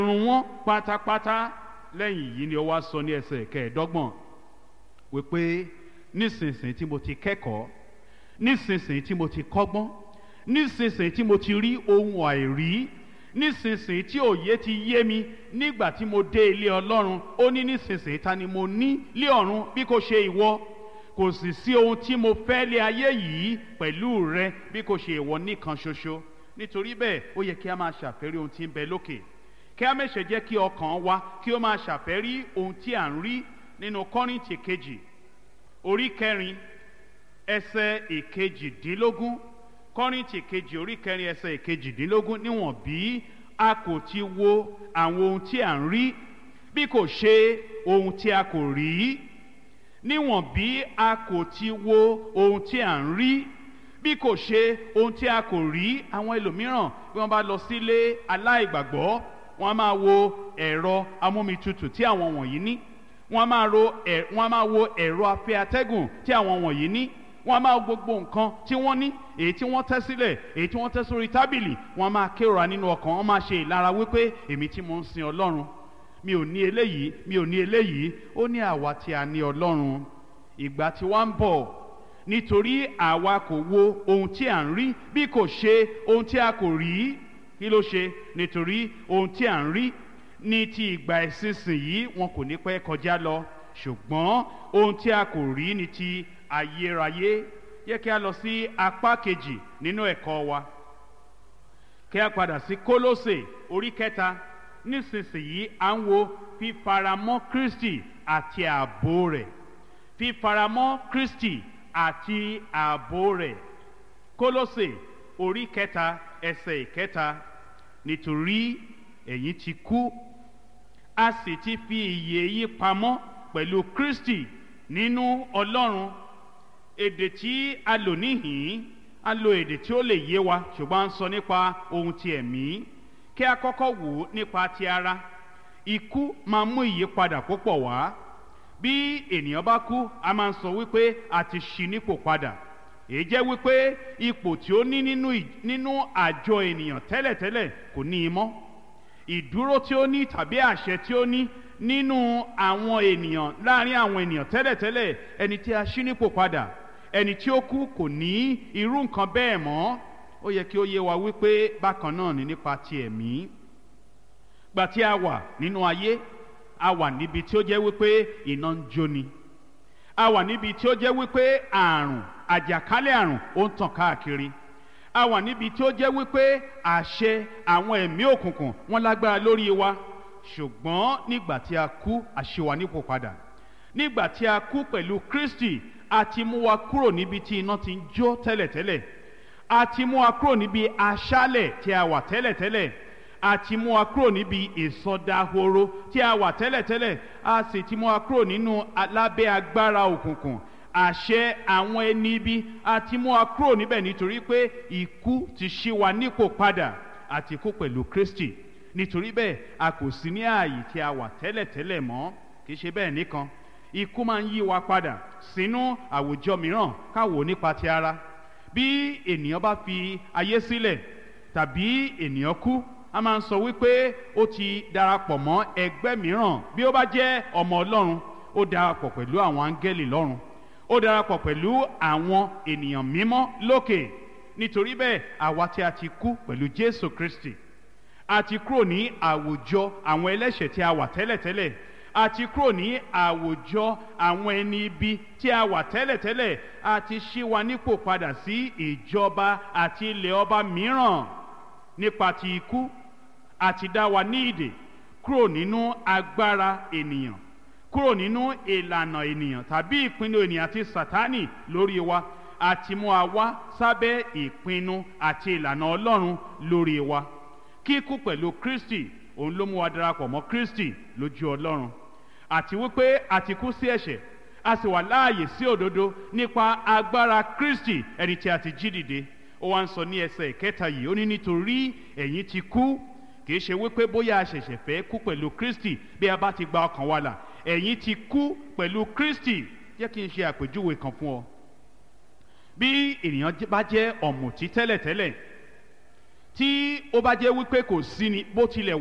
run wọ́n pátápátá lẹ́yìn yìí ni ó wá sọ ní ẹsẹ̀ kẹẹ̀ẹ́dọ́gbọ̀n wípé nísinsìnyí tí mo ti kẹ́kọ̀ọ́ nísinsìnyí tí mo ti kọ́gbọ́n nísinsìnyí tí mo ti rí ohun àìrí nísinsìnyí tí òye ti yé mi nígbà tí mo dé ilé ọlọ́run ó ní nísinsìnyí ta ni mo ní lé ọ̀run bí kò ṣe ìwọ kò sì sí ohun tí mo fẹ́ lé ayé yìí pẹ̀lú rẹ bí kò ṣe ìwọ nìkan ṣoṣo nítorí bẹ́ẹ̀ ó yẹ kí a máa ṣàfẹ́rí ohun tí ń bẹ lókè kí a mẹ́sẹ̀ jẹ́ kí ọkàn wa kí ó máa ṣàfẹ́rí ohun tí à ń rí nínú kọ́rìntì kejì orí kẹrin ẹsẹ̀ ìkejìdínlógún kọ́rìntì kejì orí kẹrin ẹsẹ̀ ìkejìdínlógún níwọ̀n bí a kò ti wo àwọn ohun tí à ń rí bí kò ṣe ohun tí a kò rí níwọ̀n bí a kò ti wo ohun tí à ń rí bí kò ṣe ohun tí a kò rí àwọn ẹlòmíràn bí wọ́n bá lọ sílé aláìgbàgbọ́ wọ́n á máa wo ẹ̀rọ amómitutù tí àwọn wọ̀nyí ní wọ́n á máa ro ẹ̀ wọ́n á máa wo ẹ̀rọ afẹ́ atẹ́gùn tí àwọn wọ̀nyí ní wọ́n á máa wo gbogbo nǹkan tí wọ́n ní èyí tí wọ́n tẹ́ sílẹ̀ èyí tí wọ́n tẹ́ sórí tábìlì wọ́n á máa kérora nínú ọkàn wọ́n máa ṣe ìlara wípé èmi tí mo ń sin ọlọ́run mi ò ní eléyìí mi ò ní eléyìí ó ní àwa tí a ní ọlọ́run ìgbà tí wọ́n ń bọ̀ nítorí àwa kò wo ohun tí à ń rí bí kò ṣe ohun tí a kò rí kí ló ṣe nítorí ohun tí à ń rí ní ti ìgbà ìsinsìnyí wọn kò ní pẹ́ kọjá lọ ṣùgbọ́n ohun tí a kò rí ní ti ayérayé yẹ kí a lọ sí apá kejì nínú ẹ̀kọ́ wa kí a padà sí kólósè orí kẹta nísinsìnyí à ń wo fífaramọ́ kristi àti ààbò rẹ̀ fífaramọ́ kristi àti ààbò rẹ̀ kólósè orí kẹta ẹsẹ̀ ìkẹta nítorí ẹ̀yin ti kú a sì ti fi ìyè yí pamọ́ pẹ̀lú kristi nínú ọlọ́run èdè tí a lò níhìn a lo èdè tí ó lè yé wa ṣùgbọ́n a ń sọ nípa ohun ti ẹ̀mí kí a kọ́kọ́ wò ó nípa ti ara ikú máa mú ìyípadà púpọ̀ wá bí ènìyàn bá kú a máa ń sọ wípé a ti ṣí nípò padà èyí jẹ́ wípé ipò tí ó ní nínú nínú àjọ ènìyàn tẹ́lẹ̀tẹ́lẹ̀ kò ní í mọ́ ìdúró tí ó ní tàbí àṣẹ tí ó ní nínú àwọn ènìyàn láàrin àwọn ènìyàn tẹ́lẹ̀tẹ́lẹ̀ ẹni tí a ṣí nípò padà ẹni tí ó kú kò ní irú nǹkan bẹ́ẹ̀ mọ́ ó yẹ kí ó yé wa wípé bákan náà ni nípa ti ẹ̀mí gbà tí a wà nínú ayé a wà níbi tí ó jẹ́ wípé iná ń jóni a wà níbi tí ó jẹ́ wípé àrùn àjàkálẹ̀ àrùn ó ń tàn káàkiri a wà níbi tí ó jẹ́ wípé àṣẹ àwọn ẹ̀mí òkùnkùn wọn lágbára lórí wa ṣùgbọ́n nígbà tí a kú àṣewà nípò padà nígbà tí a kú pẹ̀lú kristi a ti mú wa kúrò níbi tí iná ti ń jó tẹ́lẹ̀tẹ́lẹ̀ a ti mú wa kúrò níbi aṣálẹ̀ tí a wà tẹ́lẹ̀tẹ́lẹ̀ a ti mú wa kúrò níbi ìsọdahoro tí a wà tẹ́lẹ̀tẹ́lẹ̀ a sì ti mú wa kúrò nínú alábẹ́ agbára òkùnkùn àṣẹ àwọn ẹni ibi a ti mú wa kúrò níbẹ̀ nítorí pé ikú ti ṣí wa nípò padà àti kú pẹ̀lú kristi nítorí bẹ́ẹ̀ a kò sí ní ààyè tí a wà tẹ́lẹ̀tẹ́lẹ̀ mọ́ kì í ṣe bẹ́ẹ̀ nìkan ikú máa ń yí wa padà sínú àwùjọ mìíràn káwò nípa ti ara bí ènìyàn bá fi ayé sílẹ̀ tàbí ènìyàn kú a máa ń sọ wípé ó ti darapọ̀ mọ́ ẹgbẹ́ mìíràn bí ó bá jẹ́ ọmọ ọlọ́run ó darapọ̀ pẹ̀lú àwọn áńgẹ́lì lọ́run ó darapọ̀ pẹ̀lú àwọn ènìyàn mímọ́ lókè nítorí bẹ́ẹ̀ àwa tí a ti kú pẹ̀lú jésù kristi a ti kúrò ní àwùjọ àwọn ẹlẹ́ṣẹ̀ tí a wà tẹ́lẹ̀tẹ́lẹ̀ a ti kúrò ní àwùjọ àwọn ẹni ibi tí a wà tẹ́lẹ̀tẹ́lẹ̀ a ti ṣí wa nípò padà sí ìjọba àti ilẹ̀ ọba mìíràn nípa ti ikú a ti dá wa ní ìdè kúrò nínú agbára ènìyàn kúrò nínú ìlànà ènìyàn tàbí ìpinnu ènìyàn àti sátánì lórí wa a ti mú wa wá sábẹ́ ìpinnu àti ìlànà ọlọ́run lórí wa kíkú pẹ̀lú kristi òun ló mú wa darapọ̀ mọ́ kristi lójú ọlọ́run àti wípé a ti kú sí ẹ̀ṣẹ̀ a sì wà láàyè sí òdodo nípa agbára kristi ẹni tí a ti jí dìde ó wá ń sọ ní ẹsẹ̀ ìkẹta yìí ó ní nítorí ẹ̀yin ti kú kì í ṣe wípé bóyá a ṣẹ̀ṣẹ̀ fẹ́ kú pẹ̀lú kristi bí a bá ti gba ọkàn wa là ẹ̀yin ti kú pẹ̀lú kristi jẹ́ kí n ṣe àpèjúwe kan fún ọ bí ènìyàn bá jẹ́ ọ̀mùtí tẹ́lẹ̀tẹ́lẹ̀ tí ó bá jẹ́ wípé kò sí ni bó tilẹ̀